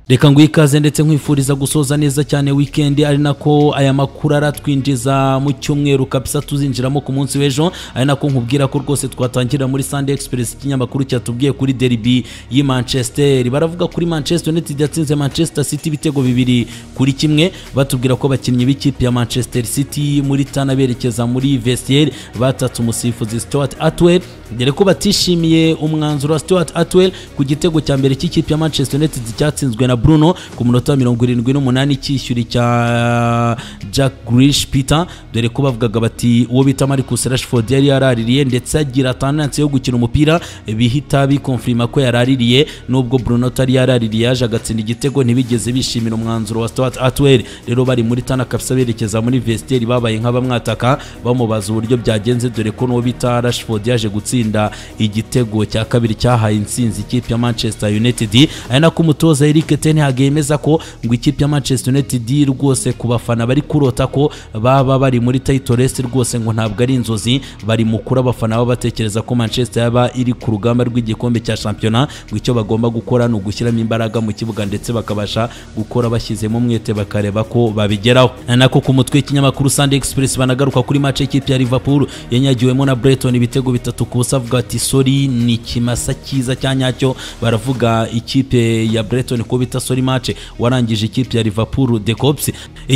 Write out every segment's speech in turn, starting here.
reka ngo ikaze ndetse nkwifuriza gusoza neza cyane wikendi ari nako aya makuru aratwinjiza mu cyumweru kabisa tuzinjiramo ku munsi w'ejo ari nako nkubwira ko rwose twatangira muri Sunday Express ikinyamakuru cyatubwiye kuri derby y'i Manchester baravuga kuri Manchester United yatsinze Manchester City ibitego bibiri kuri kimwe batubwira ko abakinnyi b'ikipe ya Manchester City muri Tana berekeza muri vestiaire batatse umusifuzi Stuart Atwell dore ko batishimiye umwanzuro wa Stuart Atwell ku gitego cya mbere cy'ikipe ya Manchester United cyatsinzwe na Bruno ku munota wa mirongo irindwi n'umunani cyishyuri cya Jack Grealish Peter dore ko bavugaga bati uwo bita Marcus Rashford yari yaraririye ndetse agira tendancy yo gukina umupira bihita bikonfirima ko yaraririye nubwo Bruno atari yaraririye yaje agatsinda igitego ntibigeze bishimira umwanzuro wa Stuart Atwell rero bari muri Tana kabisa berekeza muri vestiaire babaye nk'abamwataka bamubaza uburyo byagenze dore ko n'uwo bita Rashford yaje gutsinda igitego cya kabiri cyahaye insinzi ikipe ya Manchester United ari nako umutoza Eric Ten Hag yemeza ko ngo ikipe ya Manchester United rwose ku bafana bari kurota ko baba bari muri title race rwose ngo ntabwo ari inzozi bari mu kuri abafana baba batekereza ko Manchester yaba iri ku rugamba rw'igikombe cya shampiyona ngo icyo bagomba gukora ni ugushyiramo imbaraga mu kibuga ndetse bakabasha gukora bashyizemo umwete bakareba ko babigeraho ari nako ku mutwe w'ikinyamakuru Sunday Express banagaruka kuri match y'ikipe ya Liverpool yanyagiwemo na Brighton ibitego bitatu ku busa avuga ati sorry ni ikimasa cyiza cya nyacyo baravuga ikipe ya Brighton ko bita sorry match warangije ikipe ya Liverpool the cops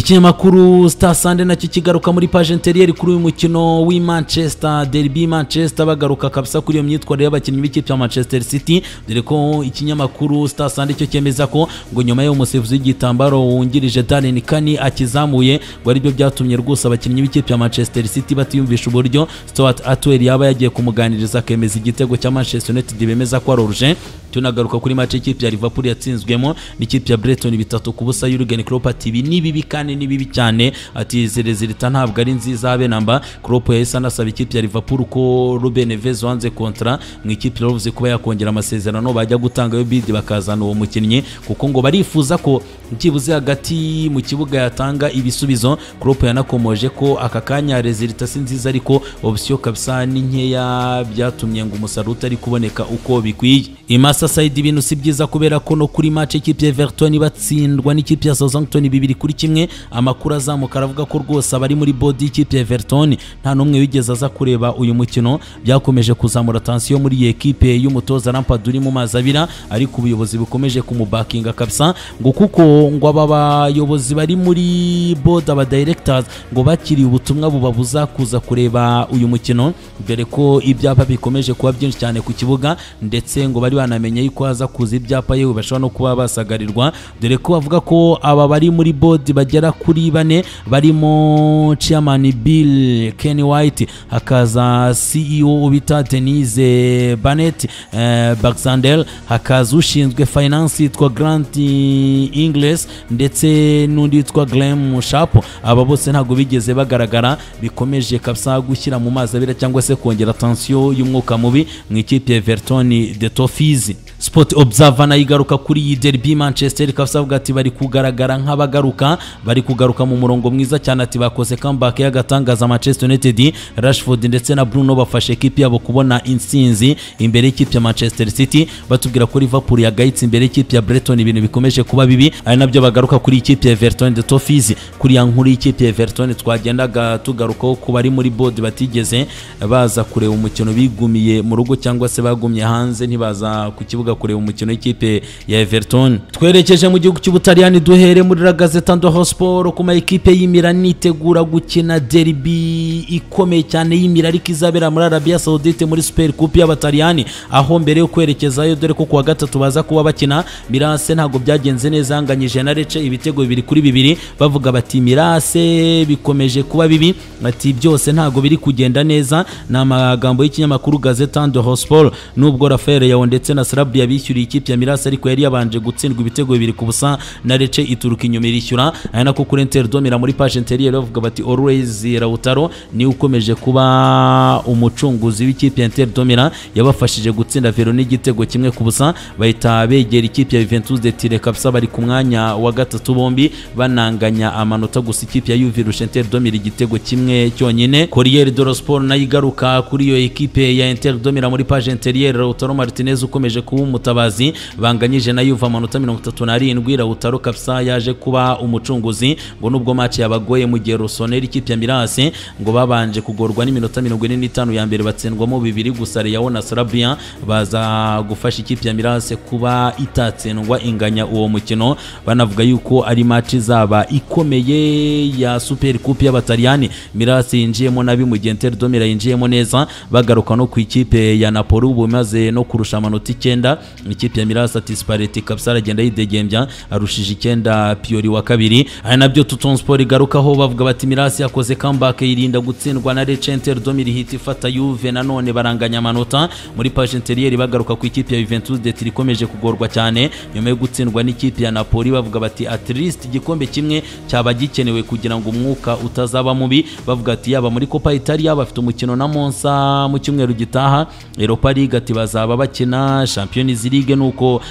ikinyamakuru Star Sunday nacyo kigaruka muri page intérieure kuri uyu mukino w'i Manchester derby Manchester bagaruka kabisa kuri iyo myitwarire y'abakinnyi b'ikipe ya Manchester City dore ko ikinyamakuru Star Sunday cyo cyemeza ko ngo nyuma y'uwo musifuzi w'igitambaro wungirije Daniel Kani akizamuye ngo aribyo byatumye rwose abakinnyi b'ikipe ya Manchester City batiyumvisha uburyo Stuart Atwell yaba yagiye kumuganiriza akemeza igitego cya Manchester United bemeza ko ari oruje tunagaruka kuri match ikipe ya Liverpool yatsinzwemo n'ikipe ya Brighton bitatu ku busa Jurgen Klopp ati ibi ni bibi kandi ni bibi cyane ati izi resulta ntabwo ari nziza habe namba Klopp yahise anasaba ikipe ya Liverpool ko Ruben Neves wanze kontra mu ikipe yavuze kuba yakongera amasezerano bajya gutangayo bid bakazana uwo mukinnyi kuko ngo barifuza ko byibuze hagati mu kibuga yatanga ibisubizo Klopp yanakomoje ko aka kanya resulta si nziza ariko option kabisa ni nkeya byatumye ngo umusaruro utari kuboneka uko bikwiye imasa Saidi ibintu si byiza kubera ko no kuri match ikipe ya Everton batsindwa n'ikipe ya Southampton bibiri kuri kimwe amakuru azamuka aravuga ko rwose abari muri body y'ikipe ya Everton nta n'umwe wigeze aza kureba uyu mukino byakomeje kuzamura tension muri iyi ekipe y'umutoza Lampard uri mu mazi abira ariko ubuyobozi bukomeje kumubakinga kabisa ngo kuko ngo aba bayobozi bari muri board aba directors ngo bakiriye ubutumwa bubabuza kuza kureba uyu mukino dore ko ibyapa bikomeje kuba byinshi cyane ku kibuga ndetse ngo bari banamenye bamenye yuko haza kuza ibyapa yewe bashobora no kuba basagarirwa dore ko bavuga ko aba bari muri bodi bagera kuri bane barimo chairman Bill Ken White hakaza CEO bita Denise Bannett eh, Baxandel hakaza ushinzwe finance yitwa Grant Ingles ndetse n'undi yitwa Glenn Sharp aba bose ntabwo bigeze bagaragara bikomeje kabisa gushyira mu mazi abira cyangwa se kongera tension y'umwuka mubi mu ikipe ya Everton the Toffees sport observer nayo igaruka kuri iyi derby manchester ikaba avuga ati bari kugaragara nk'abagaruka bari kugaruka mu murongo mwiza cyane ati bakoze comeback y'agatangaza manchester united rashford ndetse na bruno bafashe ekipi yabo kubona insinzi imbere y'ikipe ya manchester city batubwira ko liverpool yagayitse imbere y'ikipe ya breton ibintu bikomeje kuba bibi ari nabyo bagaruka kuri ikipe ya everton the toffees kuri ya nkuru y'ikipe ya everton twagendaga tugarukaho ku bari muri board batigeze baza kureba umukino bigumiye mu rugo cyangwa se bagumye hanze ntibaza ku kibuga kureba umukino w'ikipe ya Everton twerekeje mu gihugu cy'Ubutaliyani duhere muri La Gazzetta dello Sport kuma ikipe y'Imilan itegura gukina derby ikomeye cyane y'Imilan ariko izabera muri Arabia Saudite muri Super Cup y'Abataliyani aho mbere yo kwerekezayo dore ko kuwa gatatu baza kuba bakina Mirase ntabwo byagenze neza yanganyije na Lecce ibitego bibiri kuri bibiri bavuga bati Mirase bikomeje kuba bibi bati byose ntabwo biri kugenda neza ni amagambo y'ikinyamakuru Gazzetta dello Sport nubwo Rafael Leao ndetse na Sarabia bishyuriye ikipe ya Mirasi ariko yari yabanje gutsindwa ibitego bibiri ku busa na Lecce ituruka inyuma irishyura ari nako kuri Interdome muri page intérieure bavuga bati Always Lautaro ni ukomeje kuba umucunguzi w'ikipe ya Interdome yabafashije gutsinda Verona igitego kimwe ku busa bahita begera ikipe ya Juventus de Turin kabisa bari ku mwanya wa gatatu bombi bananganya amanota gusa ikipe ya Juve irusha Interdome igitego kimwe cyonyine Corriere dello Sport nayo igaruka kuri iyo ekipe ya Interdome muri page intérieure Lautaro Martinez ukomeje kuba mutabazi banganyije na yuva amanota mirongo itatu n'arindwi rawutaro kabisa yaje kuba umucunguzi ngo nubwo match yabagoye mu gihe rusoneri ikipe ya mirase ngo babanje kugorwa n'iminota mirongo ine n'itanu ya mbere batsindwamo bibiri gusa reyawo na sarabia baza gufasha ikipe ya mirase kuba itatsindwa inganya uwo mukino banavuga yuko ari match izaba ikomeye ya super coupe y'abataliyani mirase yinjiyemo nabi mu gihe inter domira yinjiyemo neza bagaruka no ku ikipe ya napoli ubu maze no kurusha amanota icyenda ikipe ya mirase atispareti kabisa aragenda yidegembya arushije icyenda piyori wa kabiri ari nabyo tuton sport igarukaho bavuga bati mirase yakoze comeback yirinda gutsindwa na rece inter domira ihita ifata yuve nanone baranganya amanota muri page interiyeri bagaruka ku ikipe ya juventus det ikomeje kugorwa cyane nyuma yo gutsindwa n'ikipe ya napoli bavuga bati at least igikombe kimwe cyaba gikenewe kugira ngo umwuka utazaba mubi bavuga ati yaba muri copa italia bafite umukino na monsa mu cyumweru gitaha europa league ati bazaba bakina champions league nuko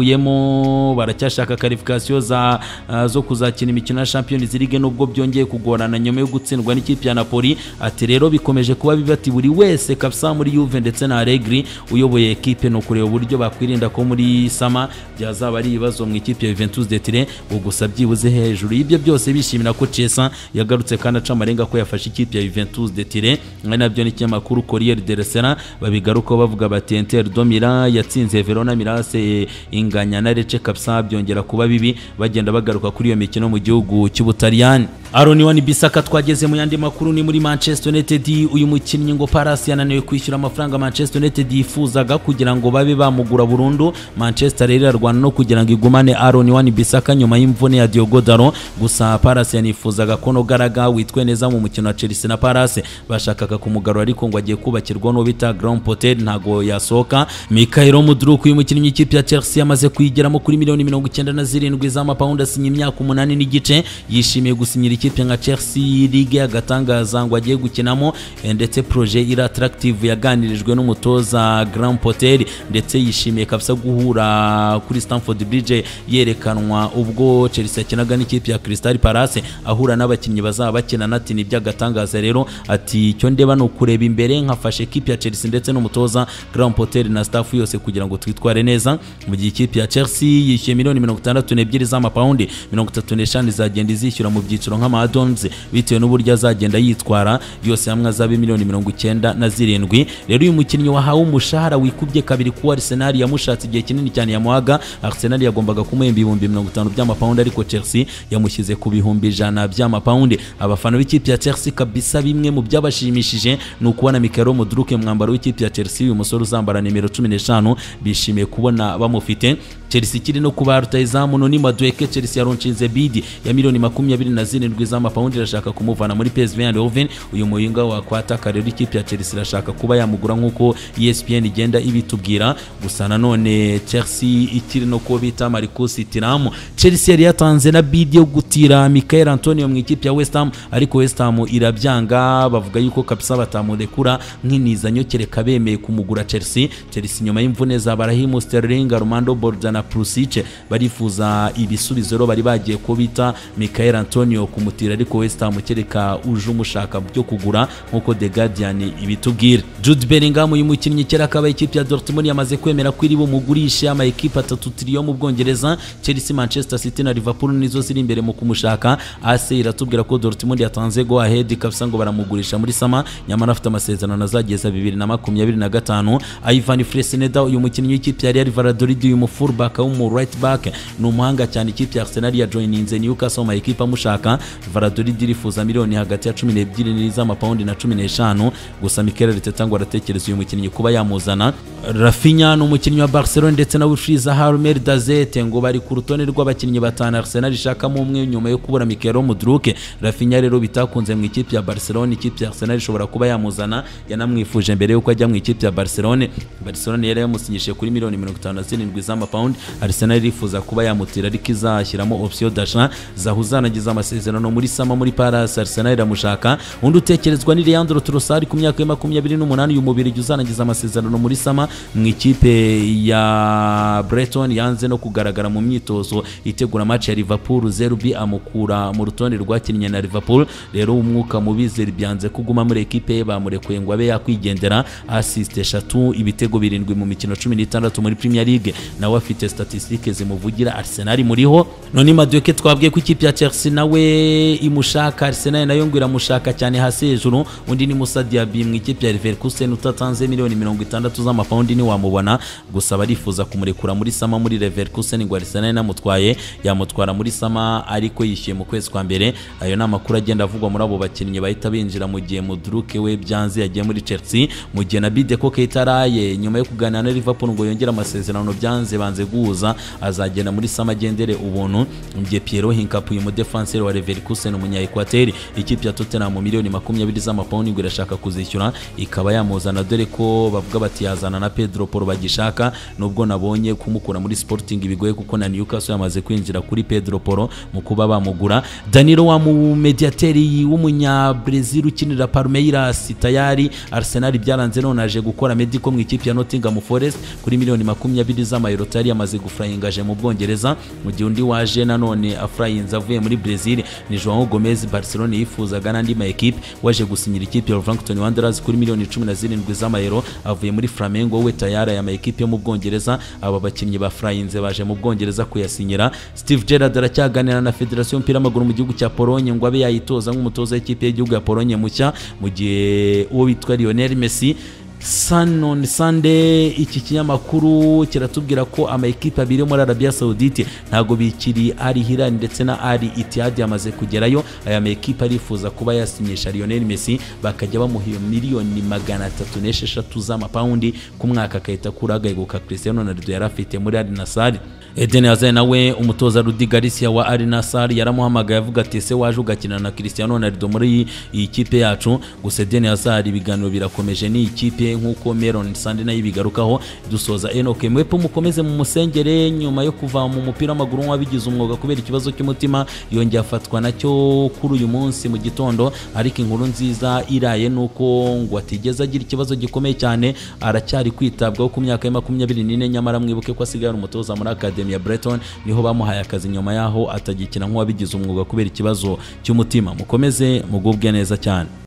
bavuyemo baracyashaka qualification za uh, zo kuzakina imikino ya champions league nubwo byongeye kugorana nyuma yo gutsindwa n'ikipe ya napoli ati rero bikomeje kuba biba ati buri wese kabisa muri juve ndetse na allegri uyoboye ekipe ni ukureba uburyo bakwirinda ko muri sama byazaba ari ibibazo mu ikipe ya juventus de tire ngo gusa byibuze hejuru y'ibyo byose bishimira ko cesa yagarutse kandi aca amarenga ko yafashe ikipe ya juventus de tire ari nabyo n'ikinyamakuru corriere de sera babigarukaho bavuga bati inter domira yatsinze verona mirase inganya na rece kabisa byongera kuba bibi bagenda bagaruka kuri iyo mikino mu gihugu cy'ubutaliyani aroni wani bisaka twageze mu yandi makuru ni muri manchester united uyu mukinnyi ngo paras yananiwe kwishyura amafaranga manchester united yifuzaga kugira ngo babe bamugura burundu manchester rero irarwana no kugira ngo igumane aroni wani bisaka nyuma y'imvune ya diogo daro gusa paras yanifuzaga ko nogaraga witwe neza mu mukino wa chelsea na paras bashakaga kumugarura ariko ngo agiye kubakirwa n'uwo bita grand potel ntago yasohoka mikaelo mudruk uyu mukinnyi w'ikipe ya chelsea yamaze kuyigiramo kuri miliyoni mirongo icyenda na zirindwi z'amapawundi asinya imyaka umunani n'igice yishimiye gusinyira ikipe nka chelsea ligue agatangaza ngo agiye gukinamo ndetse proje iri attractive yaganirijwe n'umutoza grand potel ndetse yishimiye kabisa guhura kuri stamford bridge yerekanwa ubwo chelsea yakinaga n'ikipe ya crystal palace ahura n'abakinnyi bazaba bakinana ati ni by'agatangaza rero ati icyo ndeba ni ukureba imbere nkafashe ikipe ya chelsea ndetse n'umutoza grand potel na staff yose kugira ngo twitware neza mu gihe ikipe ya chelsea yishyuye miliyoni mirongo itandatu n'ebyiri z'amapawundi mirongo itatu n'eshanu izagenda izishyura mu byiciro nk'amadons bitewe n'uburyo azagenda yitwara yose hamwe azaba miliyoni mirongo icyenda na zirindwi rero uyu mukinnyi wahawe umushahara wikubye kabiri kuwa arsenal yamushatse igihe kinini cyane yamuhaga arsenal yagombaga kumuhemba ibihumbi mirongo itanu by'amapawundi ariko chelsea yamushyize ku bihumbi ijana by'amapawundi abafana b'ikipe ya chelsea kabisa bimwe mu byabashimishije ni ukubona mikaro muduruke mwambaro w'ikipe ya chelsea uyu musore uzambara nimero cumi n'eshanu bishimiye kubona bamufite chelsea ikiri no kubara rutahizamu noni madweke chelsea yaronshinze bidi ya miliyoni makumyabiri na zirindwi z'amapawundi irashaka kumuvana muri psv eindhoven uyu muyinga wakwataka rero ikipe ya chelsea irashaka kuba yamugura nk'uko espn igenda ibitubwira gusa nanone chelsea ikiri no kuba bita marcus tiramu chelsea yari yatanze na bidi yo gutira michael antonio mu ikipe ya west ham ariko west ham irabyanga bavuga yuko kabisa batamurekura nk'inizanyo kereka bemeye kumugura chelsea chelsea nyuma y'imvune za barahimu sterling armando borda na prusice barifuza ibisubizo rero bari bagiye ko bita michael antonio kumutira ariko west ham kereka uje umushaka byo kugura nk'uko the guardian ibitubwira jude bellingham uyu mukinnyi kera akaba ikipe ya dortmund yamaze kwemera ko iri bumugurishe amakipe atatu tiriyo mu bwongereza chelsea manchester city na liverpool nizo ziri imbere mu kumushaka ase iratubwira ko dortmund yatanze go ahead kabisa ngo baramugurisha muri sama nyamara afite amasezerano azageza bibiri na makumyabiri na gatanu ivan freseneda uyu mukinnyi w'ikipe ya real valladolid uyu mufurback w'umu right back ni umuhanga cyane ikipe ya arsenal yajoyininze newcastle mu ekipa amushaka valladolid irifuza miliyoni hagati ya cumi n'ebyiri z'amapawundi na cumi n'eshanu gusa mikel arteta ngo aratekereza uyu mukinnyi kuba yamuzana rafinya ni umukinnyi wa barcelone ndetse na wifriza harmer dazete ngo bari ku rutonde rw'abakinnyi batanu arsenal ishakamo umwe nyuma yo kubura mikelo mudruke rafinya rero bitakunze mu ikipe ya barcelone ikipe ya arsenal ishobora kuba yamuzana yanamwifuje mbere yuko ajya mu ikipe ya barcelone barcelone yari yamusinyishije kuri miliyoni mirongo itanu na zirindwi z'amapawundi arsenal irifuza kuba yamutira ariko izashyiramo opsiyo dasha zahuzanagiza amasezerano amasezerano muri sama muri Palace Arsenal iramushaka undi utekerezwa ni Leandro Trossard ku myaka ya makumyabiri n'umunani uyu mubiri uzarangiza amasezerano muri sama mu ikipe ya Brighton yanze no kugaragara mu myitozo itegura match ya Liverpool Zerbi amukura mu rutonde rwakinnye na Liverpool rero umwuka mubi Zerbi yanze kuguma muri ekipe ye bamurekuye ngo abe yakwigendera assist eshatu ibitego birindwi mu mikino cumi n'itandatu muri Premier League nawe afite statistique zimuvugira Arsenal muriho none Madueke twabwiye ko ikipe ya Chelsea nawe imushaka Arsenal nayo ngo iramushaka cyane hasi hejuru undi ni Musa Diaby mu ikipe ya Leverkusen utatanze miliyoni mirongo itandatu z'amapawundi ntiwamubona gusa barifuza kumurekura muri sama muri Leverkusen ngo Arsenal inamutwaye yamutwara muri sama ariko yishyuye mu kwezi kwa mbere ayo ni amakuru agenda avugwa muri abo bakinnyi bahita binjira mu gihe Mudruke we byanze yagiye muri Chelsea mu gihe na Bideko Keita araye nyuma yo kuganira na Liverpool ngo yongere amasezerano byanze banze guhuza azagenda muri sama agendere ubuntu mu gihe Pierrot Hinkap uyu mudefanseri wa Leverkusen umunya Equateur ikipe ya Tottenham miliyoni makumyabiri z'amapawundi ngo irashaka kuzishyura ikaba yamuzana dore ko bavuga bati yazana na Pedro Porro bagishaka nubwo nabonye kumukura muri Sporting bigoye kuko na Newcastle yamaze kwinjira kuri Pedro Porro mu kuba bamugura Danilo wa mu mediateri w'umunya Brazil ukinira Palmeiras tayari Arsenal byaranze none aje gukora Medico mu ikipe ya Nottingham Forest kuri miliyoni makumyabiri z'amayero tayari yamaze gufurayingaje mu Bwongereza mu gihe undi waje nanone afurayinze avuye muri Brazil ni Joao Gomez Barcelona yifuzaga n'andi ma equipe waje gusinyira ikipe ya Wolverhampton Wanderers kuri miliyoni cumi na zirindwi z'amayero avuye muri Flamengo we tayari aya ma equipe yo mu Bwongereza aba bakinnyi ba Flyinze baje mu Bwongereza kuyasinyira Steve Gerrard aracyaganira na Federasiyo y'umupira w'amaguru mu gihugu cya Polonye ngo abe yayitoza nk'umutoza w'ikipe y'igihugu ya Polonye mushya mu gihe uwo bitwa Lionel Messi Sun on Sunday iki kinyamakuru kiratubwira ko amakipe abiri yo muri Arabia Saudite ntago bikiri ari Hilal ndetse na ari Ittihad yamaze kugerayo aya makipe arifuza kuba yasinyisha Lionel Messi bakajya bamuha miliyoni magana atatu n'esheshatu z'amapawundi ku mwaka akahita kuragaguka Cristiano Ronaldo yari afite muri Al Nassr Eden Hazard nawe umutoza Rudi Garcia wa Al Nassr yaramuhamagaye avuga ati ese waje ugakina na Cristiano Ronaldo muri iyi kipe yacu gusa Eden Hazard ibiganiro birakomeje ni ikipe nk'uko Meron Sande nayo ibigarukaho dusoza Enoke mwepo mukomeze mu musengere nyuma yo kuva mu mupira w'amaguru nk'uwabigize umwuga kubera ikibazo cy'umutima yongeye afatwa nacyo kuri uyu munsi mu gitondo ariko inkuru nziza iraye nuko ngo atigeze agira ikibazo gikomeye cyane aracyari kwitabwaho ku myaka ya makumyabiri n'ine nyamara mwibuke ko asigaye ari umutoza muri Academy ya Breton niho bamuhaye akazi nyuma yaho atagikina nk'uwabigize umwuga kubera ikibazo cy'umutima mukomeze mugubwe neza cyane